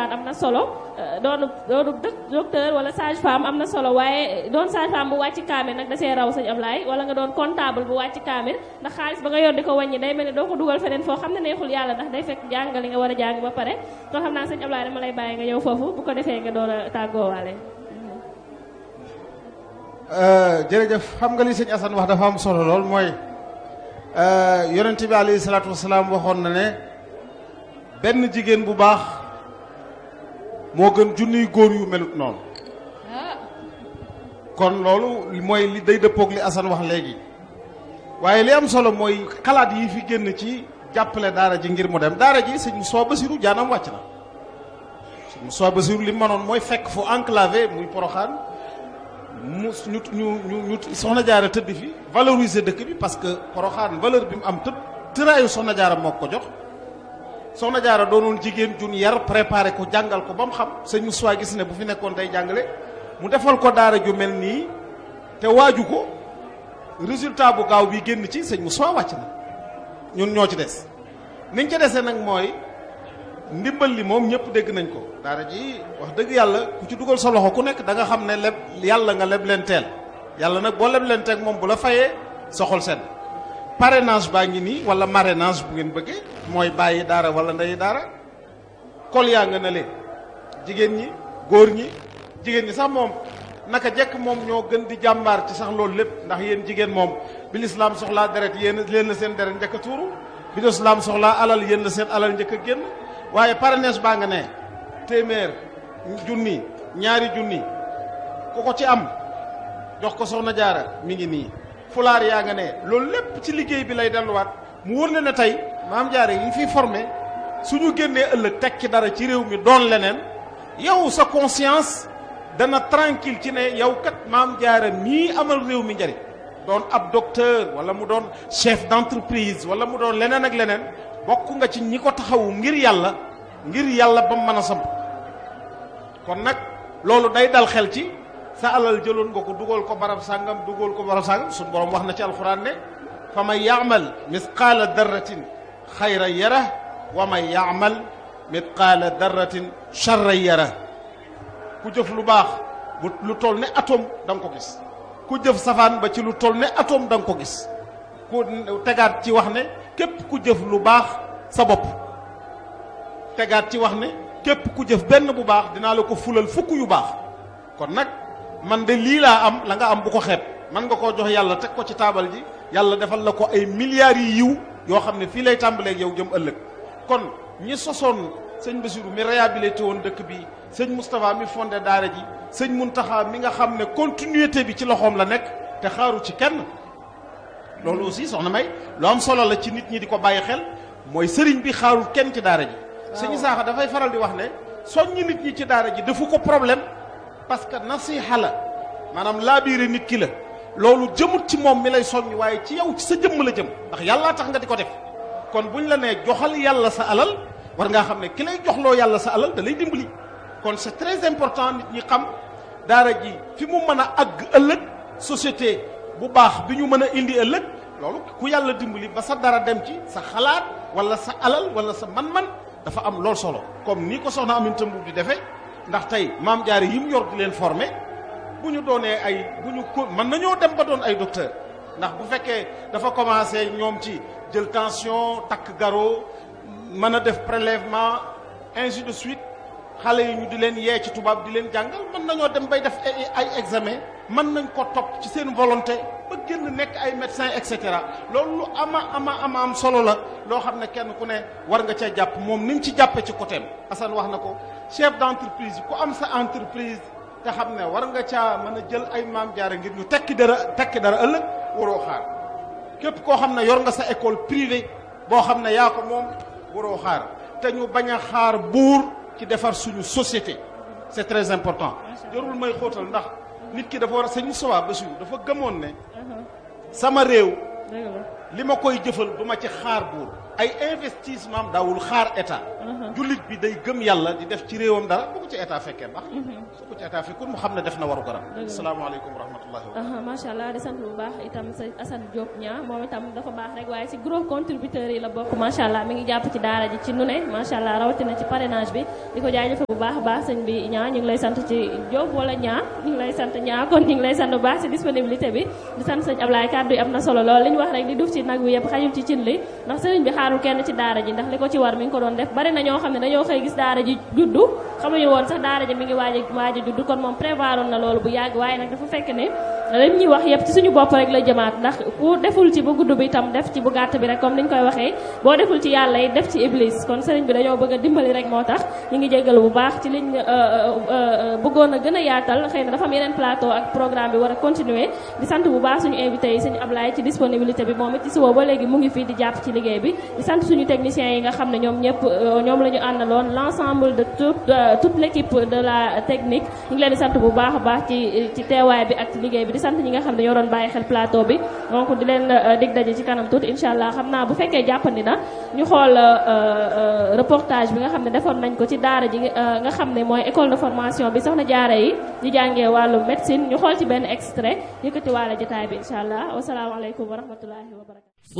alxuraan am na solo doonu doonu docteur wala sage femme am na solo waaye doon sage femme bu wàcc kaamil nag da see raw sëñ Ablaye wala nga doon comptable bu wàcc kaamil ndax xaalis ba nga yor di ko wàññi day mel ni doo ko dugal feneen foo xam ne neexul yàlla ndax day fekk jàng li nga war a jàng ba pare kon xam naa sëñ Ablaye dama lay bàyyi nga ñëw foofu bu ko defee nga door a tàggoowaale jërëjëf xam nga li sëñ Assane wax dafa am solo lool mooy yonent bi alayhi salaatu wasalaam waxoon na ne benn jigéen bu baax moo gën junniy góor yu melut noonu kon loolu mooy li day dëppoog li Assane wax léegi waaye li am solo mooy xalaat yi fi génn ci jàppale daara ji ngir mu dem daara ji sëñ Moussa Bassirou jaanam wàcc na sëñ Moussa Bassirou li mu mënoon mooy fekk fu enclavé muy poroxaan mu ñu ñu ñu ñu soxna jaara tëdd fi valoriser dëkk bi parce que poroxaan valeur bi mu am tëdd tëraayu soxna jaara moo ko jox soxna jaara doonoon jigéen jun yar préparé ko jàngal ko ba mu xam sëñ Moussa gis ne bu fi nekkoon day jàngale mu defal ko daara ju mel nii te waaju ko résultat bu gaaw bi génn ci sëñ Moussa wàcc na ñun ñoo ci des niñ ca desee nag mooy ndimbal li moom ñëpp dégg nañ ko daara ji wax dëgg yàlla ku ci dugal sa loxo ku nekk da nga xam ne leb yàlla nga leb leen teel yàlla nag boo leb leen teel moom bu la fayee soxol sedd parrainage baa ngi nii wala marrainage bu ngeen bëggee mooy bàyyi daara wala ndeyi daara kol yaa nga ne leen jigéen ñi góor ñi jigéen ñi sax moom naka jekk moom ñoo gën di jàmbaar ci sax loolu lépp ndax yéen jigéen moom bi lislaam soxlaa deret yéen leen la seen deret njëkk a tuuru bi lislaam soxlaa alal yéen la seen alal njëkk a génn waaye parrainage baa nga ne téeméer junni ñaari junni ku ko ci am jox ko soxna jaara mi ngi nii fulaar yaa nga ne loolu lépp ci liggéey bi lay delluwaat mu wóor na ne tey maam jaare yi fiy formé suñu génnee ëllëg tekki dara ci réew mi doon leneen yow sa conscience dana tranquille ci ne yow kat maam jaara mii amal réew mi njariñ doon ab docteur wala mu doon chef d'entreprise wala mu doon leneen ak leneen bokk nga ci ñi ko taxawu ngir yàlla ngir yàlla ba mu mën a samp kon nag loolu day dal xel ci sa alal jëloon nga ko dugal ko barab sàngam dugal ko barab sàngam suñu borom wax na ci alxuraan ne fa man yaamal misqaala darratin xayran yara wa man yaamal misqaala darratin charran yara ku jëf lu baax bu lu toll ne atome da nga ko gis ku jëf safaan ba ci lu toll ne atome da nga ko gis ku tegaat ci wax ne képp ku jëf lu baax sa bopp tegaat ci wax ne képp ku jëf benn bu baax dinaa la ko fulal fukk yu baax kon nag man de lii laa am la nga am bu ko xeeb man nga koo jox yàlla teg ko ci taabal ji yàlla defal la ko ay milliards yi yiw yoo xam ne fii lay tàmbaleeg yow jëm ëllëg kon ñi sosoon sëñ Bassirou mi réhabilité woon dëkk bi sëñ Moustapha mi fondé daara ji sëñ Muntaxa mi nga xam ne continuité bi ci loxoom la nekk te xaaru ci kenn loolu aussi soxna may lu am solo la ci nit ñi di ko bàyyi xel mooy sëriñ bi xaarul kenn ci daara ji sëñ Saaxa dafay faral di wax ne soññi nit ñi ci daara ji defu ko problème parce que nasiha la maanaam laabiire nit ki la loolu jëmut ci moom mi lay soññ waaye ci yow ci sa jëmm la jëm ndax yàllaa tax nga di ko def kon buñ la nee joxal yàlla sa alal war ngaa xam ne ki lay joxloo yàlla sa alal da lay dimbali kon c'est très important nit ñi xam daara ji fi mu mën a àgg ëllëg société bu baax bi ñu mën a indi ëllëg loolu ku yàlla dimbali ba sa dara dem ci sa xalaat wala sa alal wala sa man-man dafa am lool solo comme ni ko soxna Aminata Mbuub di defee ndax tey maam jaare yi mu yor di leen former bu ñu doonee ay bu ñu ko mën nañoo dem ba doon ay docteur ndax bu fekkee dafa commencé ñoom ci jël tension takk garrot mën a def prélèvement ainsi de suite xale yi ñu di leen yee ci tubaab di leen jàngal mën nañoo dem bay def ay examen mën nañ ko topp ci seen volonté ba génn nekk ay médecin et cetera loolu lu ama ama ama am solo la loo xam ne kenn ku ne war nga cee jàpp moom ni mu ci jàppee ci côté am Assane wax na ko chef d'entreprise ku am sa entreprise te xam ne war nga caa mën a jël ay maam jaare ngir ñu tekki dara tekki dara ëllëg waroo xaar képp koo xam ne yor nga sa école privée boo xam ne yaa ko moom waroo xaar te ñu bañ a xaar buur ci defar suñu société c'est très important jarul may xóotal ndax nit ki dafa war a sëñ Moustapha Bassirou dafa gëmoon ne sama réew li ma koy jëfal du ma ci xaar buur ay investissement daawul xaar état jullit bi day gëm yàlla di def ci réewam dara bu ko ci état fekkee baax su ko ci état fekkul mu xam ne def na waru garam asalaamaaleykum wa rahmatullahi wa aha macha allah di sant bu baax itam sa Assane Diop ñaa moom itam dafa baax rek waaye si gros contributeurs yi la bokk macha allah mi ngi jàpp ci daara ji ci nu ne macha allah rawatina ci parrainage bi di ko jaajëfe bu baax a baax sëñ bi ñaa ñu ngi lay sant ci Diop wala ñaa ñu ngi lay sant ñaa kon ñu ngi lay sant bu baax si disponibilité bi di sant sëñ Ablaye kàddu yi am na solo lool li ñu wax rek di duf ci nag wi yëpp xajul ci cin li ndax sëriñ bi xaarul kenn ci daara ji ndax li ko ci war mi ngi ko doon def bari na ñoo xam ne dañoo xëy gis daara ji juddu xamuñu woon sax daara ji mi ngi waaj a waaj a juddu kon moom prévoir na loolu bu yàgg waaye nag dafa fekk ne lim ñuy wax yëpp ci suñu bopp rek la jëmaat ndax ku deful ci bu gudd bi itam def ci bu gàtt bi rek comme niñ koy waxee boo deful ci yàlla yi def ci iblis kon sëriñ bi dañoo bëgg a dimbali rek moo tax ñu ngi jéggalu bu baax ci liñ bëggoon a gën a yaatal xëy na dafa am yeneen plateau ak programme bi war a continuer di sant bu baax suñu invité yi suñu Ablaye ci disponibilité bi moom it ci suba ba léegi mu ngi fii di jàpp ci liggéey bi di sant suñu techniciens yi nga xam ne ñoom ñëpp ñoom la ñu àndaloon l'ensemble de toute toute l'équipe de la technique ñu ngi leen di sant bu baax a baax ci ci teewaay bi ak ci liggéey bi di sant ñi nga xam ne ñoo doon bàyyi xel plateau bi donc di leen dig daje ci kanam tuuti incha allah xam naa bu fekkee jàppandi na ñu xool reportage bi nga xam ne defoon nañ ko ci daara ji nga xam ne mooy école de formation bi soxna jaara yi di jàngee wàllu médecine ñu xool ci benn extrait yëkkati waale jotaay bi incha allah wasalaamaaleykum wa rahmatullahi wa barakatu